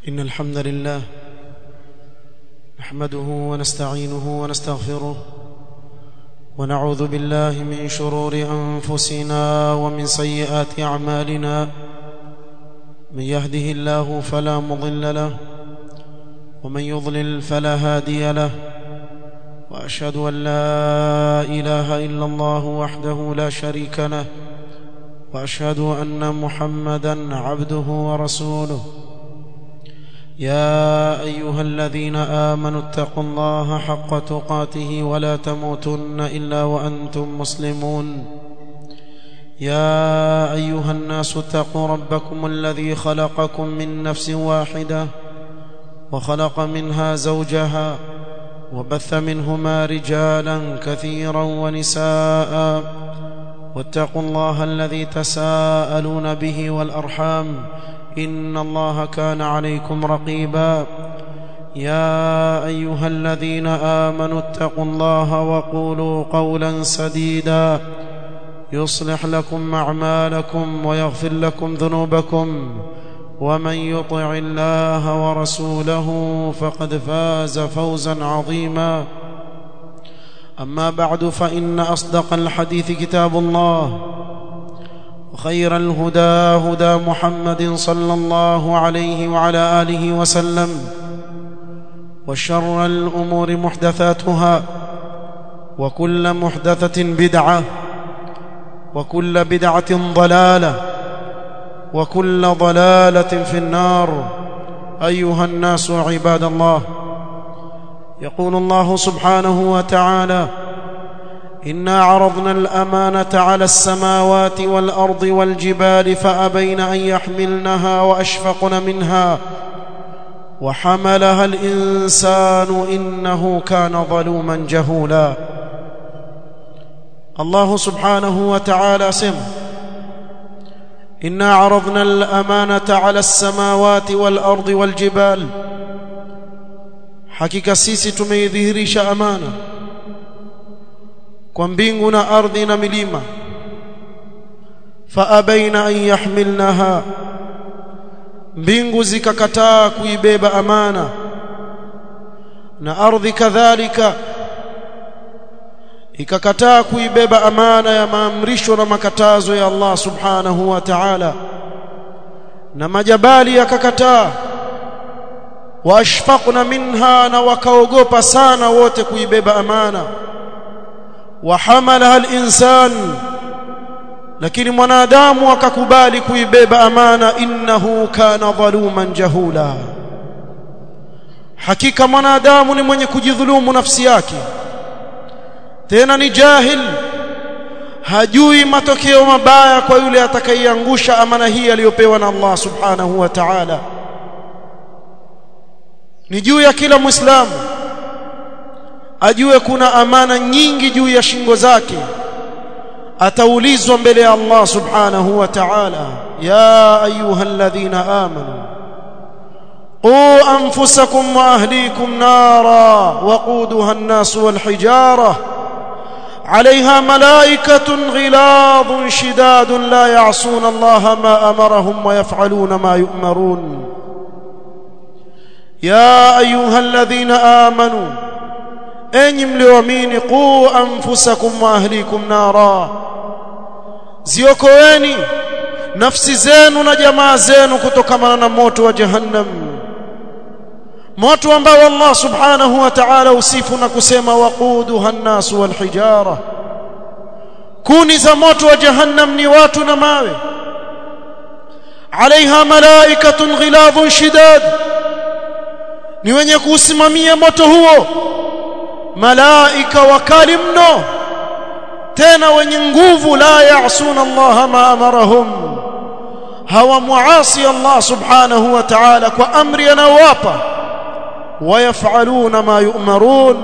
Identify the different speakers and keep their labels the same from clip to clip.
Speaker 1: إن الحمد لله نحمده ونستعينه ونستغفره ونعوذ بالله من شرور أنفسنا ومن سيئات أعمالنا من يهده الله فلا مضل له ومن يضلل فلا هادي له وأشهد أن لا إله إلا الله وحده لا شريك له وأشهد أن محمدا عبده ورسوله يا أيها الذين آمنوا اتقوا الله حق تقاته ولا تموتن إلا وأنتم مسلمون يا أيها الناس اتقوا ربكم الذي خلقكم من نفس واحدة وخلق منها زوجها وبث منهما رجالا كثيرا ونساء واتقوا الله الذي تساءلون به والأرحام إن الله كان عليكم رقيبا يا أيها الذين آمنوا اتقوا الله وقولوا قولا سديدا يصلح لكم أعمالكم ويغفر لكم ذنوبكم ومن يطع الله ورسوله فقد فاز فوزا عظيما أما بعد فإن أصدق الحديث كتاب الله وخير الهدى هدى محمد صلى الله عليه وعلى آله وسلم وشر الأمور محدثاتها وكل محدثة بدعة وكل بدعة ضلالة وكل ضلالة في النار أيها الناس عباد الله يقول الله سبحانه وتعالى إنا عرضنا الأمانة على السماوات والأرض والجبال فأبين أن يحملنها وأشفقن منها وحملها الإنسان إنه كان ظلوما جهولا الله سبحانه وتعالى سم إنا عرضنا الأمانة على السماوات والأرض والجبال hakika sisi tumeidhihirisha amana kwa mbingu na ardhi na milima faabaina an yahmilnaha mbingu zikakataa kuibeba amana na ardhi kadhalika ikakataa kuibeba amana ya maamrisho na makatazo ya Allah subhanahu wa ta'ala na majabali yakakataa waashfaqna minha na wakaogopa sana wote kuibeba amana wahamalaha al-insan lakini mwanadamu akakubali kuibeba amana innahu kana dhaluman jahula hakika mwanadamu ni mwenye kujidhulumu nafsi yake tena ni jahil hajui matokeo mabaya kwa yule atakayeiangusha amana hii aliyopewa na Allah subhanahu wa ta'ala ni juu ya kila muislamu ajue kuna amana nyingi juu ya shingo zake ataulizwa mbele ya Allah subhanahu wa ta'ala ya ayyuhalladhina amanu qu anfusakum wa ahlikum nara waquduha an-nas wal hijara عليها ملائكة غلاظ شداد لا يعصون الله ما أمرهم ويفعلون ما يؤمرون يا أيها الذين آمنوا enyi mlioamini quu anfusakum wa ahlikum nara ziokoeni nafsi zenu na jamaa zenu kutokana na moto wa jahannam moto ambao Allah subhanahu wa ta'ala usifu na kusema waquduha an-nas wal hijara kuni za moto wa jahannam ni watu na mawe alaiha malaikatun ghiladhun shidad ni wenye kuusimamia moto huo malaika wakali mno tena wenye nguvu la yaasuna Allah ma amarahum hawa muasi Allah subhanahu wa ta'ala kwa amri anawapa ويفعلون ما يؤمرون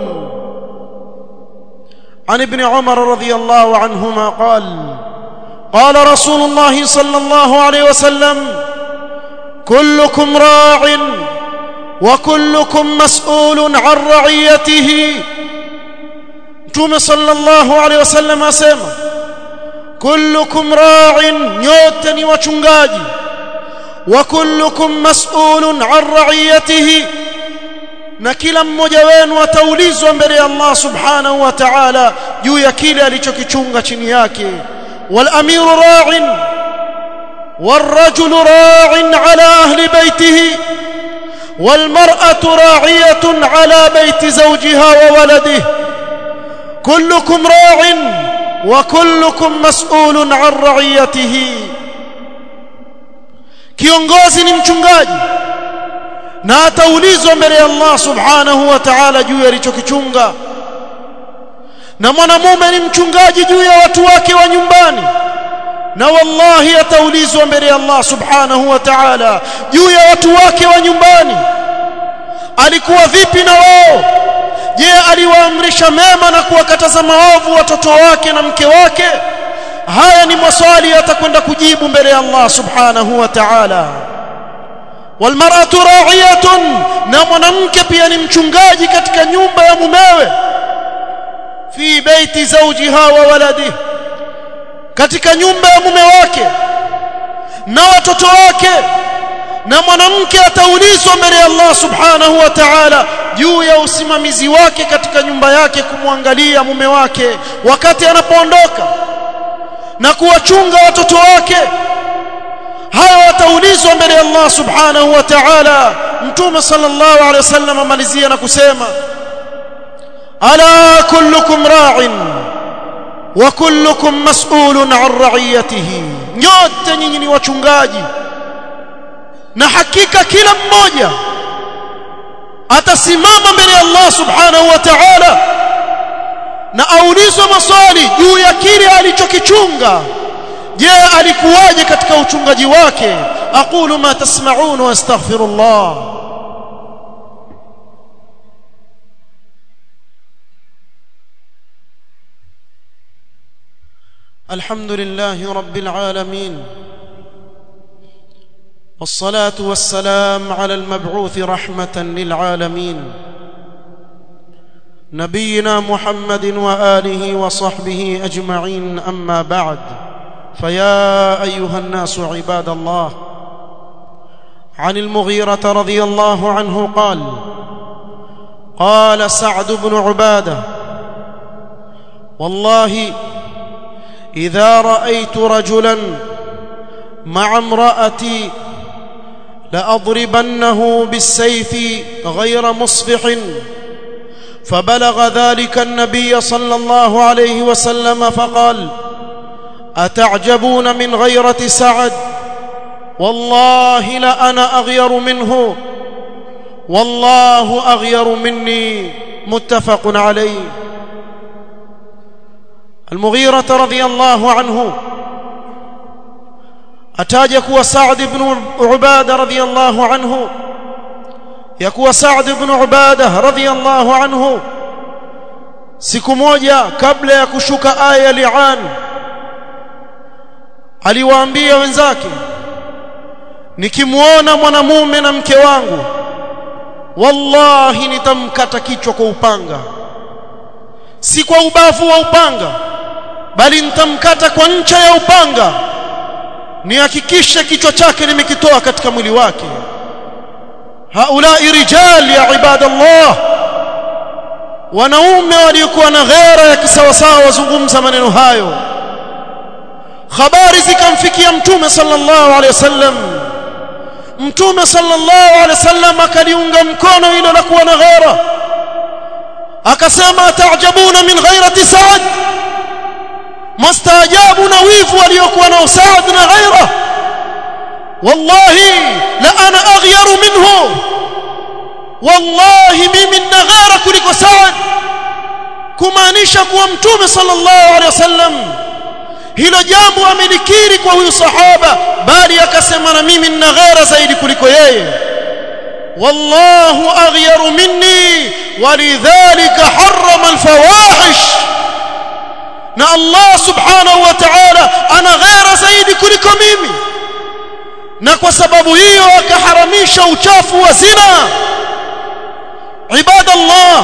Speaker 1: عن ابن عمر رضي الله عنهما قال قال رسول الله صلى الله عليه وسلم كلكم راع وكلكم مسؤول عن رعيته متوم صلى الله عليه وسلم اسمع كلكم راع nyote ni wachungaji وكلكم مسؤول عن رعيته na kila mmoja wenu ataulizwa mbele ya Allah subhanahu wa ta'ala juu ya kile alichokichunga chini yake wal amiru ra'in والرجل راع على أهل بيته والمرأة راعية على بيت زوجها وولده كلكم راع وكلكم مسؤول عن رعيته kiongozi ni mchungaji na ataulizwa mbele ya Allah subhanahu wa ta'ala juu ya alichokichunga na mwanamume ni mchungaji juu ya watu wake wa nyumbani na wallahi ataulizwa mbele ya Allah subhanahu wa ta'ala juu ya watu wake wa nyumbani alikuwa vipi na wao je aliwaamrisha mema na kuwakataza maovu watoto wake na mke wake haya ni maswali atakwenda kujibu mbele ya Allah subhanahu wa ta'ala walmar'atu ra'iyatun na mwanamke pia ni mchungaji katika nyumba ya mumewe fi baiti zawjiha wa waladihi katika nyumba ya mume wake na watoto wake na mwanamke ataulizwa mbele ya Allah subhanahu wa ta'ala juu ya usimamizi wake katika nyumba yake kumwangalia mume wake wakati anapoondoka na kuwachunga watoto wake hayo wataulizwa mbele ya Allah subhanahu wa ta'ala mtume sallallahu alaihi wasallam amalizia na kusema ala kullukum ra'in wa kullukum mas'ulun 'an ra'iyatihi nyote nyinyi ni wachungaji na hakika kila mmoja atasimama mbele ya Allah subhanahu wa ta'ala na aulizwa maswali juu ya kile alichokichunga je alikuwaje katika uchungaji wake aqulu ma tasma'un wa astaghfirullah الحمد لله رب العالمين والصلاه والسلام على المبعوث رحمه للعالمين نبينا محمد واله وصحبه اجمعين اما بعد فيا ايها الناس عباد الله عن المغيره رضي الله عنه قال قال سعد بن عباده والله اذا رايت رجلا مع امراتي لاضربنه بالسيف غير مصفح فبلغ ذلك النبي صلى الله عليه وسلم فقال اتعجبون من غيره سعد والله لانا اغير منه والله اغير مني متفق عليه المغيرة رضي الله عنه ataja kuwa Saad ibn Ubada radhiyallahu anhu ya kuwa Saad ibn Ubada radhiyallahu anhu siku moja kabla ya kushuka aya ya li'an aliwaambia wenzake nikimuona mwanamume na mke wangu wallahi nitamkata kichwa kwa upanga si kwa ubavu wa upanga bali nitamkata kwa ncha ya upanga nihakikishe kichwa chake nimekitoa katika mwili wake haulai rijal ya ibadallah wanaume waliokuwa na ghera ya kisawasawa wazungumza maneno hayo habari zikamfikia mtume sallallahu alaihi wasallam mtume sallallahu alaihi wasallam akaliunga mkono hilo la kuwa na ghera akasema taajabuna min ghairati Saad mastaajabu na wivu waliokuwa nao Saad na ghaira wallahi la ana aghyaru minhu wallahi mimi nina ghaira kuliko Saad kumaanisha kuwa mtume sallallahu alaihi wasallam hilo jambo amelikiri kwa huyu sahaba bali akasema na mimi nina ghaira zaidi kuliko yeye والله أغير مني ولذلك حرم الفواحش na Allah subhanahu wa ta'ala ana ghaira zaidi kuliko mimi na kwa sababu hiyo akaharamisha uchafu wa zina ibadallah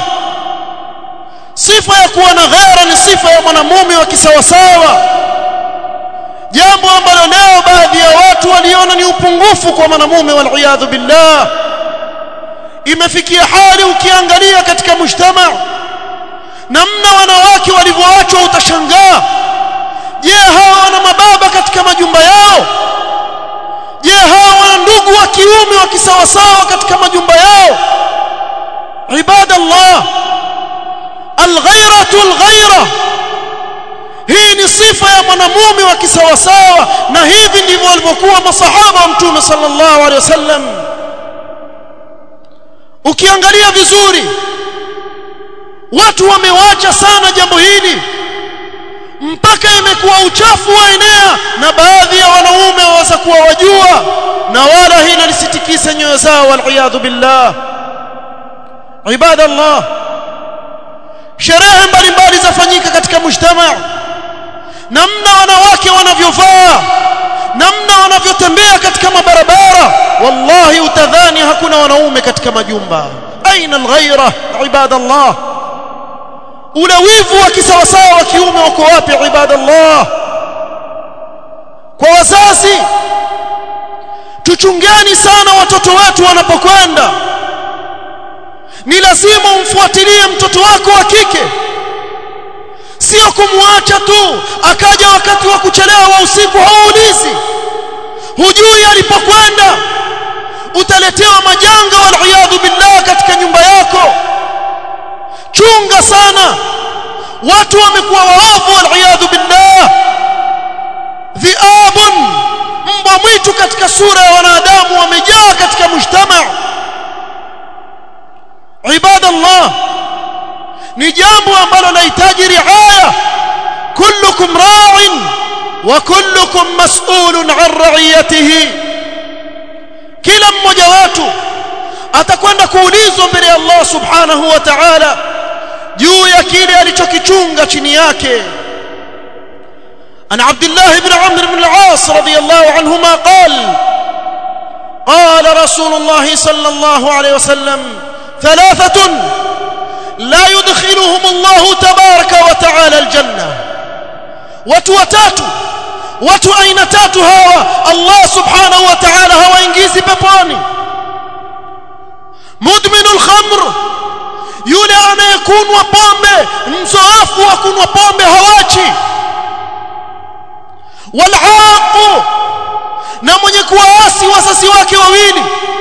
Speaker 1: sifa ya kuwa na ghaira ni sifa ya mwanamume wa kisawasawa jambo ambalo leo baadhi ya watu waliona ni upungufu kwa mwanamume wal billah imefikia hali ukiangalia katika mujtama namna wanawake walivyoachwa utashangaa je hawa wana mababa katika majumba yao je hawa wana ndugu wa kiume wa kisawasawa katika majumba yao ibadallah alghairatu alghaira hii ni sifa ya mwanamume wa kisawasawa na hivi ndivyo walivyokuwa masahaba wa mtume sallallahu alaihi wasallam ukiangalia vizuri watu wamewacha sana jambo hili mpaka imekuwa uchafu waenea na baadhi ya wanaume waweza kuwa wajua na wala hili lisitikise nyoyo zao waliyadhu billah ibadallah sherehe mbalimbali zafanyika katika mujtamaa namna wanawake wanavyovaa namna wanavyotembea katika mabarabara wallahi utadhani hakuna wanaume katika majumba aina alghaira ibadallah ule wivu wa kisawasawa wa kiume wako wapi ibadallah kwa wazazi tuchungeni sana watoto wetu wanapokwenda ni lazima umfuatilie mtoto wako wa kike sio kumwacha tu akaja wakati wa kuchelewa wa usiku hauulizi hujui alipokwenda utaletewa majanga wal billah katika nyumba yako chunga sana watu wamekuwa waovu wal billah dhiabun mbwa mwitu katika sura ya wanadamu wamejaa katika mujtama ibadallah ni jambo ambalo lahitaji riaya kullukum ra'in wa kullukum mas'ulun 'an ra'iyatihi kila mmoja wetu atakwenda kuulizwa mbele ya Allah subhanahu wa ta'ala juu ya kile alichokichunga chini yake عن عبد الله بن عمرو بن العاص رضي الله عنهما قال قال رسول الله صلى الله عليه وسلم ثلاثة لا يدخلهم الله تبارك وتعالى الجنة وتوتات watu aina tatu hawa Allah subhanahu wa ta'ala hawaingizi peponi mudminul khamr yule anayekunwa pombe mzoefu wa kunwa pombe hawachi wal'aqu na mwenye kuwaasi wazazi wake wawili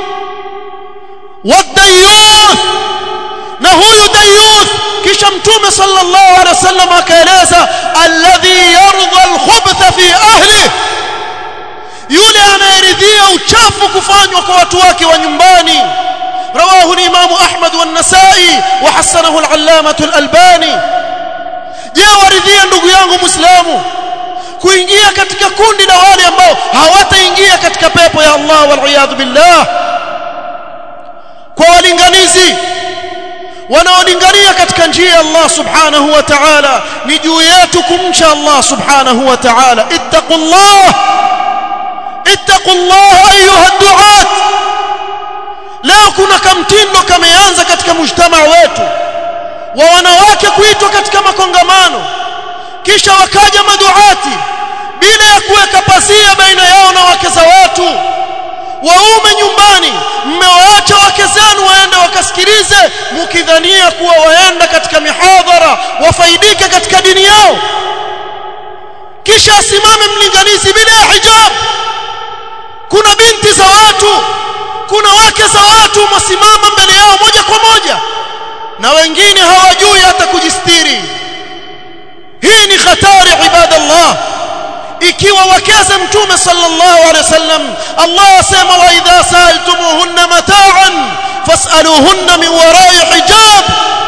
Speaker 1: wadayuth na huyu dayuth kisha mtume sallallahu alaihi wasallam akaeleza alladhi yarda alkhubtha fi ahli yule anayeridhia uchafu kufanywa kwa watu wake wa nyumbani رواه الإمام أحمد والنسائي وحسنه العلامة الألباني je waridhia ndugu yangu muislamu kuingia katika kundi la wale ambao hawataingia katika pepo ya Allah wal billah kwa walinganizi wanaolingania katika njia ya Allah subhanahu wa ta'ala ni juu yetu kumcha Allah subhanahu wa ta'ala ittaqullah ittaqullah ayuha duat leo kuna kamtindo kameanza katika mujtama wetu wa wanawake kuitwa katika makongamano kisha wakaja maduati bila ya kuweka pazia baina yao na wake za watu waume nyumbani mmewaacha wake zenu waende wakasikilize mkidhania kuwa waenda katika mihadhara wafaidike katika dini yao kisha asimame mlinganizi bila ya hijab kuna binti za watu kuna wake za watu wasimama mbele yao moja kwa moja na wengine hawajui hata kujistiri hii ni hatari ibadallah ikiwa wakeze mtume sallallahu alaihi wasallam Allah asema wa idha sa'altumuhunna mata'an fas'aluhunna min wara'i hijab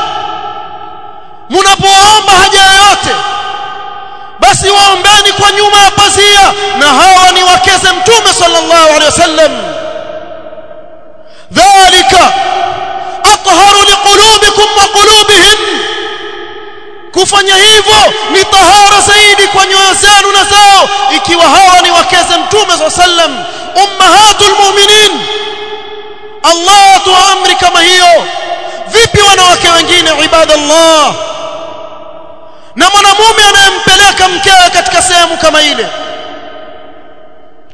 Speaker 1: mnapoomba haja yoyote basi waombeni kwa nyuma ya pazia na hawa ni wakeze mtume sallallahu alaihi wasallam dhalika atharu liqulubikum wa qulubihim kufanya hivyo ni tahara zaidi kwa nyoyo zenu na zao ikiwa hawa ni wakeze mtume swalla sallam ummahatul mu'minin Allah atoa amri kama hiyo vipi wanawake wengine ibadallah na mwanamume anayempeleka mkewe katika sehemu kama ile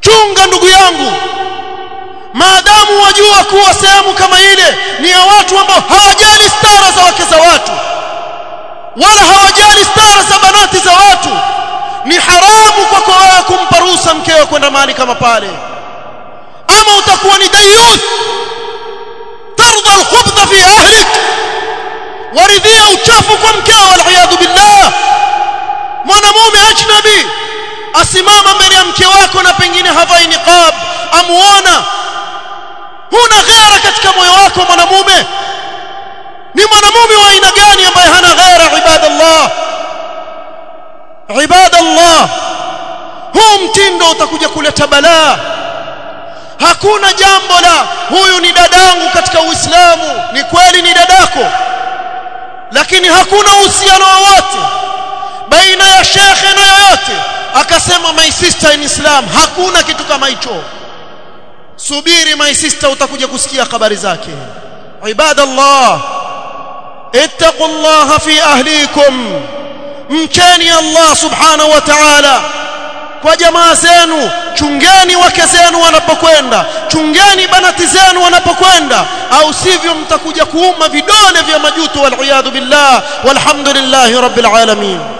Speaker 1: chunga ndugu yangu maadamu wajua kuwa sehemu kama ile ni ya watu ambao hawajali stara za wake za watu wala hawajali stara za banati za watu ni haramu kwako wewe kumpa ruhusa mkeo kwenda mahali kama pale ama utakuwa ni dayuth tarda alkhubtha fi ahlik waridhia uchafu kwa mkeo waliyadhu billah mwanamume ajnabi asimama mbele ya mke wako na pengine havai niqab amuona huna ghera katika moyo wako mwanamume ni mwanamume wa aina gani ambaye hana ghera ibadallah ibadallah huu mtindo utakuja kuleta balaa hakuna jambo la huyu ni dadangu katika uislamu ni kweli ni dadako lakini hakuna uhusiano wowote baina ya shekhe na yoyote akasema my sister in islam hakuna kitu kama hicho subiri my sister utakuja kusikia habari zake ibadallah ittaqullaha fi ahlikum mcheni Allah subhanahu wa ta'ala kwa jamaa zenu chungeni wake zenu wanapokwenda chungeni banati zenu wanapokwenda au sivyo mtakuja kuuma vidole vya majuto wal billah walhamdulillahi rabbil alamin